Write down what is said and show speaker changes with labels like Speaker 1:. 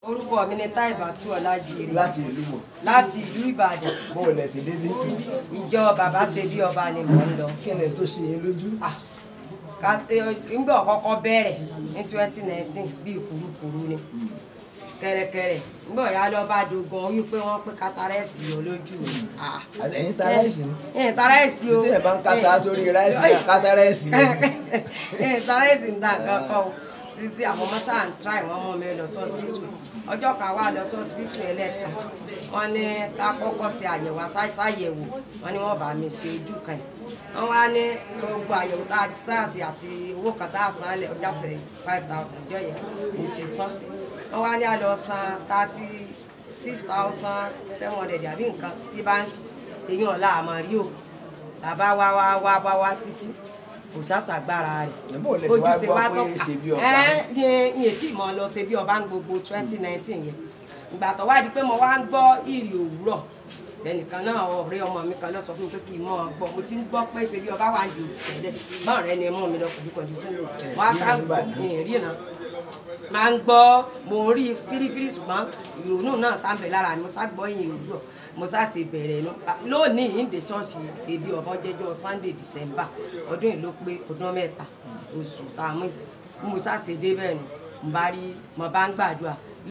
Speaker 1: orúkọ mi ni Táìbàtú Ọlájírè
Speaker 2: láti ìlú mọ̀
Speaker 1: láti ìlú Ìbàdàn
Speaker 2: bó o lẹ̀ sí dédé
Speaker 1: ìjọ bàbá ṣe bí ọba ni mò ń lọ
Speaker 2: kí ni tó ṣe é lójú.
Speaker 1: Ah, ká- eh, nígbà ọ̀kọ́kọ́ bẹ̀rẹ̀ ní twenty nineteen bíi kùrukùru ni kẹ̀rẹ̀kẹ̀rẹ̀ nígbà ọ̀yá lọ bá dogun ó wípé wọ́n pé kátàrẹ́sì yọ lójú mi. Ah,
Speaker 2: ẹ̀yin ta ráìsì ni
Speaker 1: ẹ̀yìn tàrẹ́sì o
Speaker 2: tí ẹ̀ bá ń kátà sórí ráìsì ní àkátà ráìsì ni.
Speaker 1: ẹ̀yìn tàrẹ́sì ń dà nǹkan kan o títí àwọn ọmọ sáà ń tíráì wọn mọ mi lọ sọ́sibítù ọjọ́ kan wà lọ sọ́sibítù ẹlẹ́ka wọ́n ní ká kọ́kọ́ ṣe àyẹ̀wò àṣàyẹ̀wò wọ́n ní wọ́n bá mi ṣe ojú kan yìí wọ́n wá ní gbogbo àyẹ̀wò tá a sáàsì àti owó kan tá a san lẹ̀ ọjà sẹ̀ five thousand ọjọ́ yẹn mo ti san wọ́n wá ní àlọ́ san thirty six thousand seven hundred àbí nǹkan sí báńkì èyí ọ̀la àmọ́ rí o bàbá wa wá wá wá wá títí kò sàṣàgbára rẹ̀
Speaker 2: Bó o lè ti wá gbọ́ pé ṣe bí ọba?
Speaker 1: ní etí mo lọ ṣe bí ọba ń gbogbo twenty nineteen yẹn ìgbà tó wá di pé mo wá ń gbọ́ ìrì òwúrọ̀ tẹnìkan náà ọ̀rẹ́ ọmọ mi kan lọ sọ fún mi pé kí n mọ ọ gbọ́ mo ti ń gbọ́ pé ṣe bí ọba wà ń jò tẹ́lẹ̀ báwọn rẹ ni mú mi lọ pẹ̀lú kọ̀ǹdíṣọ́n wọ́n á sá ìrìnà máa ń gbọ́ mo ń rí fírífírí ṣùgbọ́n ìrònú náà sáńbẹ̀ lára mi mo sá gbọ́ ìyìn òwúrọ̀ mo sá ṣe bẹ̀rẹ̀ nu lónìí ìdè ṣọ́ọ̀ṣì ṣe bí ọba jẹ́jọ́ Sunday December ọdún yìí ló pé ọdún mẹ́ta oṣù tá a mú yìí. bí mo sá ṣe dé bẹ́ẹ̀ nu mo bá rí mo bá ń gbàdúrà